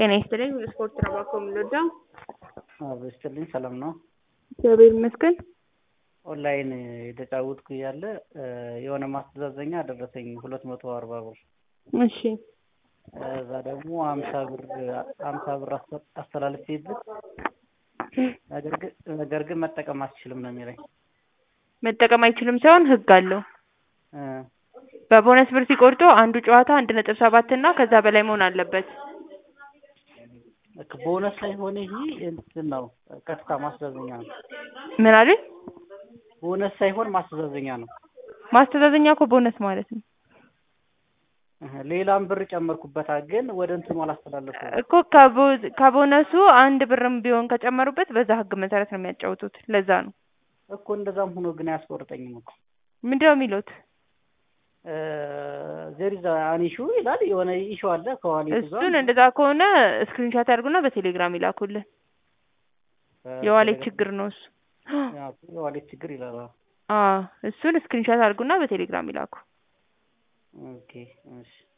ጤና ይስጥልኝ ስፖርት ነው እባክዎ የምንወደው። አዎ ይስጥልኝ ሰላም ነው። እግዚአብሔር ይመስገን። ኦንላይን የተጫወትኩ እያለ የሆነ ማስተዛዘኛ ደረሰኝ ሁለት መቶ አርባ ብር እሺ እዛ ደግሞ ሀምሳ ብር ሀምሳ ብር አስተላልፌበት ነገር ግን ነገር ግን መጠቀም አትችልም ነው የሚለኝ። መጠቀም አይችልም ሳይሆን ህግ አለው። እ በቦነስ ብር ሲቆርጡ አንዱ ጨዋታ አንድ ነጥብ ሰባት እና ከዛ በላይ መሆን አለበት። ቦነስ ሳይሆን ይሄ እንትን ነው ቀጥታ ማስተዛዘኛ ነው። ምን አሉኝ? ቦነስ ሳይሆን ማስተዛዘኛ ነው። ማስተዛዘኛ እኮ ቦነስ ማለት ነው እህ ሌላም ብር ጨመርኩበታ ግን ወደ እንትኑ አላስተላለፍኩም። እኮ ከቦ- ከቦነሱ አንድ ብርም ቢሆን ከጨመሩበት በዛ ህግ መሰረት ነው የሚያጫውቱት። ለዛ ነው። እኮ እንደዛም ሆኖ ግን አያስቆርጠኝም እኮ ምንድነው የሚሉት? ዜር ኢዝ አን ኢሹ ይላል የሆነ ኢሹ አለ ከዋሌቱ ጋር እሱን እንደዛ ከሆነ ስክሪንሻት ያድርጉና በቴሌግራም ይላኩልን። የዋሌት ችግር ነው እሱ። ያው የዋሌት ችግር ይላል። አዎ። አዎ እሱን ስክሪንሻት አድርጉና በቴሌግራም ይላኩ። ኦኬ እሺ